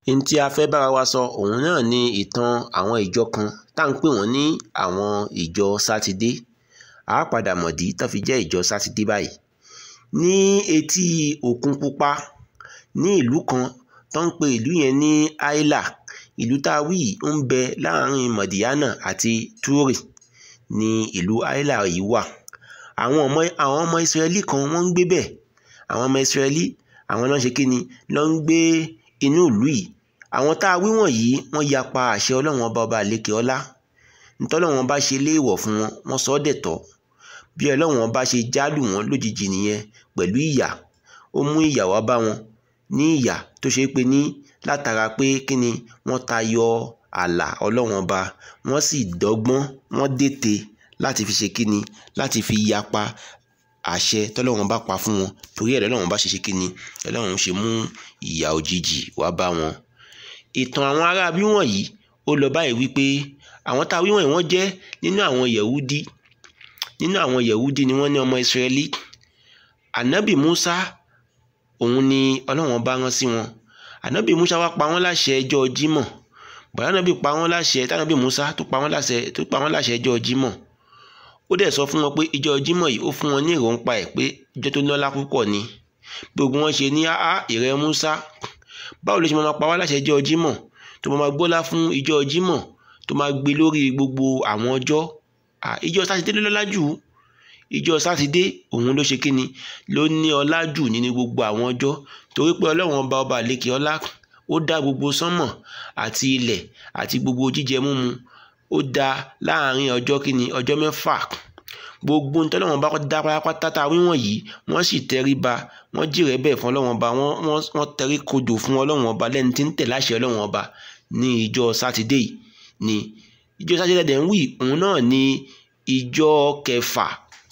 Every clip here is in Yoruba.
n tí a fẹ́ bára wa sọ òun náà ni ìtàn àwọn ìjọ kan tá à ń pè wọ́n ní àwọn ìjọ sátidé a á padà mọ̀dí tó fi jẹ́ ìjọ sátidé báyìí ní etí òkun pupa ní ìlú kan tó ń pe ìlú yẹn ní áílà ìlú tá a wí yìí ó ń bẹ láàrin mọ̀díyánà àti túrì ní ìlú áílà yìí wà àwọn ọmọ àwọn ọmọ ìsírẹ́lì kan wọ́n ń gbé bẹ̀ àwọn ọmọ ìsírẹ́lì àwọn ló ń ṣe kí ni ló ń gbé inú ìlú yìí àwọn tá a wí wọ̀nyí wọ́n yapa àṣẹ ọlọ́run ọba ọba àlékè ọlá ntọ́lọ́run ọba ṣe léèwọ̀ fún wọn wọ́n sọ ọ́ dẹ̀tọ́ bí ọlọ́run ọba ṣe jálù wọn lójijì nìyẹn pẹ̀lú ìyà ó mú ìyà wá bá wọn ní ìyà tó ṣe é pé ní látara pé kí ni wọ́n tayọ ààlà ọlọ́run ọba wọ́n sì dọ́gbọ́n wọ́n dètè láti fi ṣe kí ni láti fi yapa àṣẹ tọ́lọ́run bá pa fún wọn torí ẹ̀ lọ́lọ́run bá ṣe ṣe kí ni ọlọ́run ṣe mú ìyà òjijì wá bá wọn. ìtàn àwọn ará bí wọ̀nyí ó lọ báyìí wípé àwọn tá a wí wọ̀nyí wọ́n jẹ́ nínú àwọn yẹ̀wúdí nínú àwọn yẹ̀wúdí ni wọ́n ní ọmọ ìsírẹ́lì ànábì musa òun ni ọlọ́run bá rán sí wọn ànábì musa wá pa wọ́n láṣẹ ẹjọ́ jímọ̀ bàbá ànábì pa wọ́n láṣẹ tànábì musa tó pa wọ́n láṣẹ tó pa wọ́n láṣẹ ẹjọ́ jímọ̀ ó dẹ̀ sọ fún wọn pé ìjọ jímọ̀ yìí ó fún wọn ní ìròǹpa ẹ̀ pé ìjọ tó lọ́lá púpọ̀ ni gbogbo wọn ṣe ní áá ìrẹ́ musa báwo ló ṣe máa pa wá láṣẹ ìjọ jímọ̀ tó máa gbọ́lá fún ìjọ jímọ̀ tó máa gbé lórí gbogbo àwọn ọjọ́ ìjọ sátidé ló lọ́lá jù ìjọ sátidé òun ló ṣe kíni ló ní ọlá jù nínú gbogbo àwọn ọjọ́ torí pé ọlọ́run ọba ọba àlékè ọlá ó dá gbogbo sánmọ̀ àti ilẹ̀ àti gbogbo jíjẹ múmu ó dá láàrin ọjọ́ kíni ọjọ́ mẹ́fà gbogbo ní tọ́lọ́wọ́n bá dá pátápátá tá a wíwọ̀n yìí wọ́n sì tẹríba wọ́n jìrẹ́ bẹ́ẹ̀ fún ọlọ́wọ́n ọba wọ́n tẹrí kodò fún ọlọ́wọ́n ọba lẹ́ni tí ń tẹ̀ láṣẹ ọlọ́wọ́n ọba ní ìjọ sátidé yìí ni ìjọ sátidé dẹ̀ ń wí òun náà ní ìjọ kẹfà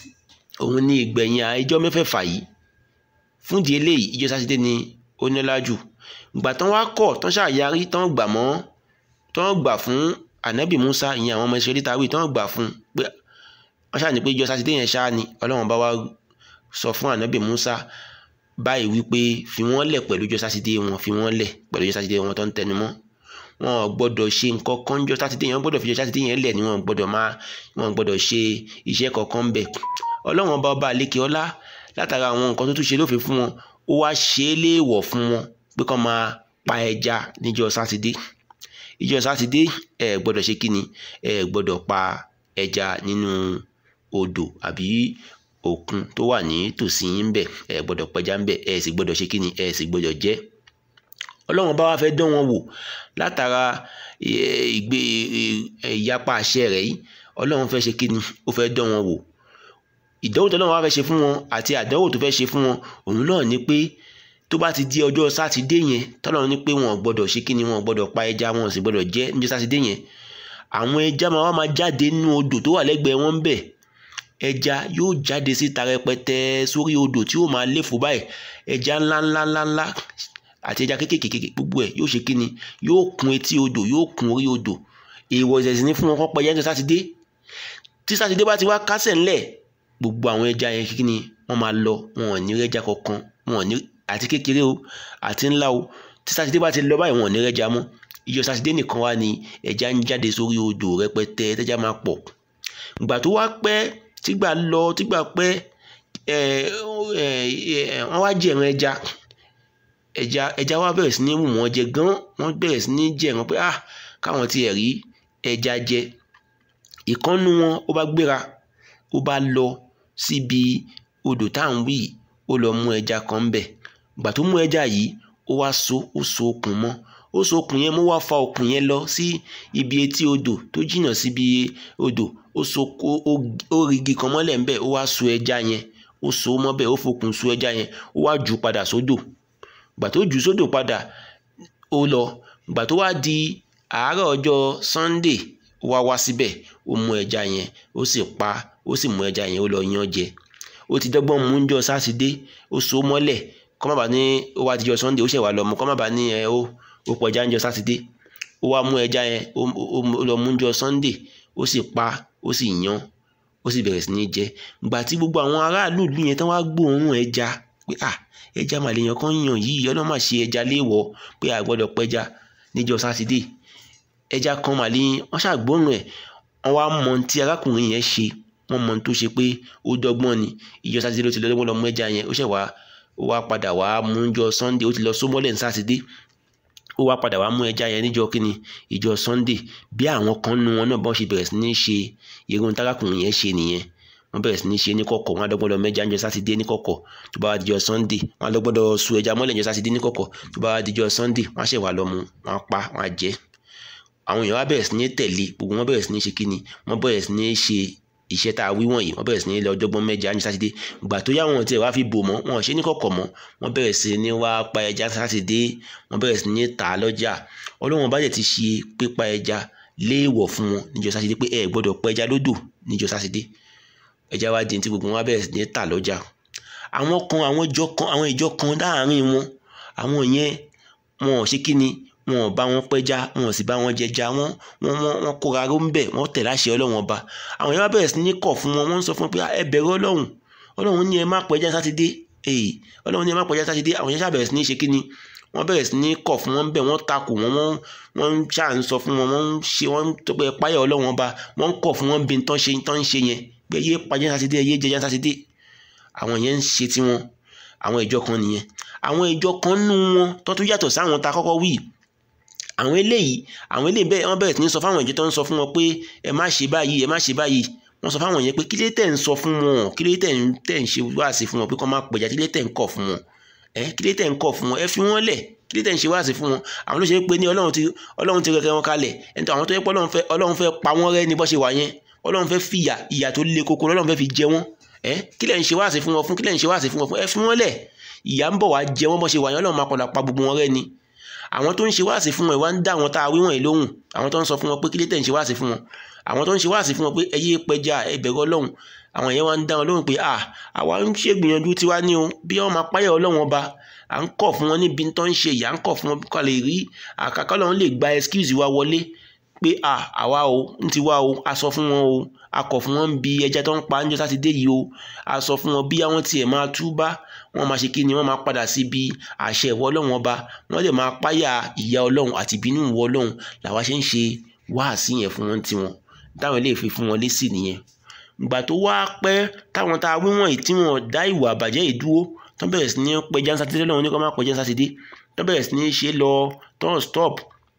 òun ní ìgbẹ̀yìn ìjọ mẹ́fẹ̀ẹ̀fà yìí fúndìí eléyìí ìjọ sátidé ni ó nílá jù ìgbà tán wá kọ̀ tán ṣàyarí tán gbà mọ́ tán gbà fún ànábì musa ìyẹn àwọn ọmọ ìṣẹ́lẹ̀ tàwí tán gbà fún pé wọ́n ṣáà ní pé ìjọ sátidé yẹn ṣáà ni ọlọ́run bá wá sọ fún ànábì musa báyìí wípé fi wọ́n lẹ̀ pẹ̀lú ìjọ sátidé wọn fi wọ́n lẹ̀ pẹ̀lú ìjọ sátidé wọn tó ń tẹnu mọ́ wọn ò gbọ́dọ̀ ṣe nǹkan kan ìjọ sátidé yẹn wọ́n gbọ́dọ̀ fi ìjọ sátidé yẹn lẹ̀ ni wọn ò gbọ́dọ̀ máa wọn ò gbọ́dọ̀ ṣe iṣẹ́ kankan bẹ̀ ọlọ́run ọba ọba àlékè ọlá látara àwọn nǹkan tó tún ṣe lófin fún wọn ó wá ṣe é léèwọ̀ fún wọn pé kán máa pa ẹja níjọ sátidé ìjọ sátidé ẹ gbọ́dọ̀ ṣe kíni ẹ gbọ́dọ̀ pa ẹja nínú odò àbí òkun tó wà ní tòsí yín bẹ ẹ gbọ́dọ̀ pẹja ń bẹ ẹ sì gbọ́dọ̀ ṣe kíni ẹ sì gbọ́dọ̀ jẹ Ọlọ́run bá wá fẹ́ dán wọn wò látara ìgbé ìyapa àṣẹ rẹ̀ yìí Ọlọ́run fẹ́ ṣe kíni ó fẹ́ dán wọn wò ìdánwò tó Ọlọ́run wá fẹ́ ṣe fún wọn àti àdánwò tó fẹ́ ṣe fún wọn òun náà ni pé tó bá ti di ọjọ́ sátidé yẹn tọ́lọ́run ní pé wọn ò gbọ́dọ̀ ṣe kíni wọn ò gbọ́dọ̀ pa ẹja wọn ò sì gbọ́dọ̀ jẹ níjọ́ sátidé yẹn àwọn ẹja máa wá máa jáde nínú odò tó wà lẹ́gbẹ̀ẹ́ wọn bẹ̀ ẹja yóò jáde síta rẹpẹtẹ sórí odò tí yóò máa léfò báyìí ẹja ńlá ńlá ńlá ńlá àti ẹja kékèké gbogbo ẹ̀ yóò ṣe kíni yóò kún etí odò yóò kún orí odò èèwọ̀ ìṣẹ̀sìn ní fún wọn kọ́ pẹja níjọ́ sátidé tí sátidé bá ti wá kásẹ̀ ńlẹ̀ gbogbo àwọn ẹja yẹn kíni wọ́n máa lọ wọn ò ní rẹ́ja kankan wọn ò ní àti kékeré o àti ńlá o tí sátidé bá ti lọ báyìí wọn ò ní rẹ́ja mọ́ ìjọ sátidé nìkan wá ní ẹja ń jáde sórí odò rẹpẹtẹ tẹja máa pọ̀ ìgbà tó wá pẹ́ tígbà lọ tígbà pẹ́ ẹ ẹ wọ́n wá jẹ̀ràn ẹja ẹja ẹja wá bẹ̀rẹ̀ sí ní wù wọ́n jẹ gan wọ́n bẹ̀rẹ̀ sí ní jẹ̀ràn pé ah káwọn tiẹ̀ rí ẹja jẹ ìkànnù wọn ó bá gbéra ó bá lọ síbi odò tá à ń wí ó lọ mú ẹja kan bẹ̀ ìgbà tó mú ẹja yìí ó wá so ó so okùn mọ́ ó so okùn yẹn mo wá fa okùn yẹn lọ sí ibi etí odò tó jìnnà síbi odò ó so ó rigi kan mọ́lẹ̀ ńbẹ̀ ó wá so ẹja yẹn ó so mọ́ bẹ́ẹ̀ ó fokùn so ẹja yẹn ó wá jù padà sódò gbà tó jù sódò padà ó lọ gbà tó wá di àárọ̀ ọjọ́ Sunday ó wá wá síbẹ̀ ó mú ẹja yẹn ó sì pa ó sì mú ẹja yẹn ó lọ yan jẹ ó ti dọ́gbọ́n mú ń jọ sátidé ó so mọ́lẹ̀ kọ́ má bàa ní ó wá dijọ́ Sunday ó ṣẹ̀ wá lọ mú kọ́ má bàa ní ẹ ó ó pọ̀ ẹja ń jọ sátidé ó wá mú ẹja yẹn ó lọ mú jọ sunday ó sì pa ó sì yan ó sì bẹ̀rẹ̀ sí ní jẹ gbà tí gbogbo àwọn aráàlú ìlú yẹn tán wá gbóòórùn ẹja pé à ẹja màlẹ́yàn kan yàn yìí ọlọ́run máa ṣe ẹja léèwọ̀ pé a gbọ́dọ̀ pẹja níjọ́ sátidé ẹja kan màlẹ́yìn wọ́n ṣàgbọ́nù ẹ̀ wọ́n wá mọ ohun tí arákùnrin yẹn ṣe wọ́n mọ ohun tó ṣe pé ó dọ́gbọ́n ni ìjọ sátidé ló ti lọ́dọ́gbọ́n lọ mú ẹja yẹn ó ṣẹ̀ wá ó wá padà wá mú jọ sunday ó ti lọ sómọ́lẹ̀ ní sátidé ó wá padà wá mú ẹja yẹn níjọ́ kíni ìjọ sunday bí àwọn kan nu wọn náà bọ́n ṣe bẹ̀rẹ̀ sí ní ṣe irun tárákùnrin yẹn ṣe nìyẹn wọ́n bẹ̀rẹ̀ sí ní ṣe ní kọ̀kọ̀ wọ́n á dọ́gbọ́n lọ mẹ́ja níjọ́ sátidé ní kọ̀kọ̀ tó bá wá dijọ́ sunday wọ́n á dọ́gbọ́n lọ su ẹja mọ́lẹ̀ níjọ́ sátidé ní kọ̀kọ̀ tó bá wá dijọ́ sunday wọ́n á ṣẹ̀ wá lọ mú wọ́n á pa wọ́n á jẹ àwọn èèyàn wá bẹ̀rẹ̀ sí ní tẹ̀lé gbogbo wọn bẹ̀rẹ̀ sí ní ṣe kíni wọ́n bẹ̀rẹ̀ sí ní ṣe iṣẹ́ tá a wí wọ̀nyí wọ́n bẹ̀rẹ̀ sí ní lọ ọjọ́gbọ́n mẹ́ja ní sátidé ìgbà tó yá wọn tiẹ̀ wá fi bò mọ́ wọn ò ṣe ní kọ̀kọ̀ mọ́ wọ́n bẹ̀rẹ̀ sí ní wá pa ẹja sátidé wọ́n bẹ̀rẹ̀ sí ní tà á lọ́jà ọlọ́wọ́n bá dẹ̀ ti ṣe pípa ẹja léèwọ̀ fún wọn níjọ́ sátidé pé ẹ gbọ́dọ̀ pa ẹja lódò níjọ́ sátidé ẹja wá di tí gbogbo wọn bẹ̀rẹ̀ sí ní tà lọ́jà àwọn kan àwọn ìjọ kan àwọn ìjọ kan láàárín wọn àwọn yẹn wọn ò ṣe kí ni wọn ò bá wọn pẹja wọn ò sì bá wọn jẹja wọn wọn wọn wọn kóra ró ń bẹ wọn tẹ̀ láṣẹ Ọlọ́run ọba àwọn yẹn wá bẹ̀rẹ̀ sí ní kọ̀ fún wọn wọ́n ń sọ fún wọn pé ẹ bẹ̀rù Ọlọ́run Ọlọ́run ní ẹ má pẹja sátidé ee Ọlọ́run ní ẹ má pẹja sátidé àwọn yẹn ṣàbẹ̀rẹ̀ sí ní ṣe kí ni wọ́n bẹ̀rẹ̀ sí ní kọ̀ fún wọn bẹ́ẹ̀ wọ́n takò wọn wọ́n wọ́n ṣà ń sọ fún wọn wọ́n ń ṣe wọ́n tó pé páyà Ọlọ́run ọba wọ́n ń kọ̀ fún wọn bí tán ṣe tán ń ṣe yẹn pé yé pàjẹ́ sátidé yé jẹjẹ sátidé àwọn yẹn ń ṣe tiwọn àwọn ìjọ kan nìyẹn àwọn ìjọ kan nù wọn tó tún yàtọ̀ sáwọn ta kọ́kọ́ wí àwọn eléyìí àwọn eléyìí bẹ́ẹ̀ wọ́n bẹ̀rẹ̀ sí ní sọ fáwọn ìjọ tó ń sọ fún wọn pé ẹ má ṣe báyìí ẹ má ṣe báyìí wọ́n sọ fáwọn yẹn pé kí ló tẹ̀ ń sọ fún wọn kí ló tẹ̀ ń tẹ̀ ń ṣe wáàsí fún wọn pé kọ́ má pẹ̀já kí ló tẹ̀ ń kọ̀ fún wọn ẹ kí ló tẹ̀ ń kọ̀ fún wọn ẹ fi wọ́n lẹ̀ kí ló tẹ̀ ń ṣe wáàsí fún wọn àwọn ló ṣe pé ní ọlọ́run ti ọlọ́run ti rẹ̀kẹ́ wọn kalẹ̀ ẹni tó àwọn tó yẹ pé ọlọ́run fẹ́ ọlọ́run fẹ́ pa wọ́n rẹ́ ní bọ́ ṣe wà yẹn ọlọ́run fẹ́ fìyà ìyà tó le koko ọlọ́run fẹ́ fi jẹ wọ́n ẹ kí lẹ̀ ń ṣe wáàsí fún wọn fún kí lẹ̀ ń ṣe wáàsí fún wọn fún ẹ fi wọ́n lẹ̀ ìyà ń bọ̀ wá jẹ wọ́n bọ́ ṣe wà yẹn ọlọ́run máa padà pa gbogbo wọn rẹ́ ni àwọn tó ń ṣe wáàsí fún wọn ìwà ń dá àwọn tá a wí wọ̀nyí lóhùn àwọn tó ń sọ fún wọn pé kí lè tẹ̀ ń ṣe wáàsí fún wọn àwọn tó ń ṣe wáàsí fún wọn pé ẹ yé pẹja ẹ bẹ̀rù ọlọ́run àwọn yẹn wá ń dá wọn lóhùn pé à àwa ń ṣègbìyànjú tiwa ní o bí wọn máa páyà ọlọ́run ọba à ń kọ̀ fún wọn níbi tó ń ṣe ìyà ń kọ̀ fún wọn kó lè rí àkàkọ́ lọ́run lè gba excuse wa wọlé pé à àwa o ń ti wá o a sọ fún wọn o a kọ̀ fún wọn bí ẹja tó ń pa níjọ́ sátidé yìí o a sọ fún wọn bí àwọn tiẹ̀ máa túbá wọ́n máa ṣe kí ni wọ́n máa padà síbi àṣẹ ìwọ ọlọ́run ọba wọ́n lè máa páyà ìyà ọlọ́run àti ìbínú ìwọ ọlọ́run làwa ṣe ń ṣe wáàsí yẹn fún wọn tiwọn táwọn lè fi fún wọn lésì nìyẹn ìgbà tó wá pẹ́ táwọn tá a wí wọ̀nyí tí wọ́n dá ìwà àbàjẹ́ yìí dúró tó bẹ̀rẹ̀ sí ní pẹja sátidé lọ́wọ́ ní kó má pẹja sátidé tó bẹ̀rẹ̀ sí ní ṣe lọ tó ń stop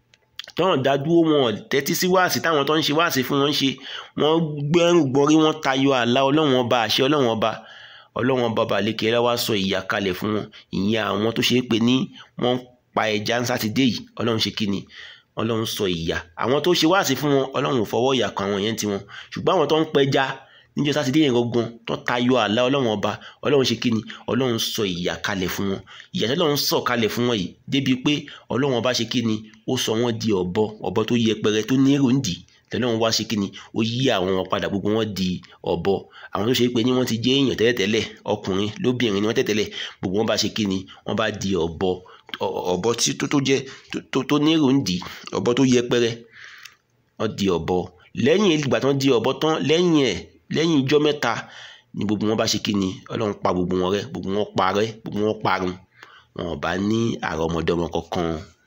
tó ń dá dúró wọn tẹ́tí sí wáàsí táwọn tó ń ṣe wáàsí fún wọn ṣe wọ́n gbẹ́rù gbọ́rí wọ́n tayọ àlà ọlọ́run ọba àṣẹ ọlọ́run ọba ọlọ́run ọba balẹ̀kẹ́ ẹ wá sọ ìyà kalẹ̀ fún wọn ìyẹn àwọn tó ṣe é pé ní wọ́n pa ẹja ń sátidé yìí ọlọ́run ṣe kí ni ọlọ́run sọ ìyà àwọn tó ṣe wáàsí fún wọn ọlọ́run fọwọ́ ìyà kan àwọn yẹn ti wọn ṣùgbọ́n àwọn tó ń pẹja níjọ́ sátidé yẹn gangan tó tayọ àlà ọlọ́run ọba ọlọ́run ṣe kí ni ọlọ́run sọ ìyà kalẹ̀ fún wọn ìyà tí ọlọ́run sọ kalẹ̀ fún wọn yìí débi pé ọlọ́run ọba ṣe kí ni ó sọ wọn di ọ̀bọ ọ̀bọ tó yẹpẹrẹ tó ní èrò ń dì tẹ́lẹ̀ wọn wá ṣe kí ni ó yí àwọn wọn padà gbogbo wọn di ọ̀bọ àwọn tó ṣe pé ní wọ́n ti jẹ́ èèyàn tẹ́lẹ̀tẹ́lẹ̀ ọkùnrin lóbìnrin ni wọ́n tẹ́tẹ́lẹ̀ gbogbo wọn bá ṣe kí ni wọ́n bá di ọ̀bọ ọ̀bọ tí tó tó jẹ́ tó ní èrò ń dì ọ̀bọ tó yẹpẹrẹ wọ́n di ọ̀bọ lẹ́yìn ìgbà tán di ọ̀bọ tán lẹ́yìn ẹ̀ lẹ́yìn ijọ́ mẹ́ta ni gbogbo wọn bá ṣe kí ni ọlọ́run pa gbogbo wọn rẹ́ gbogbo wọn parẹ́ gbogbo wọn parun wọn ò bá ní àrọ́mọdọ́mọ kankan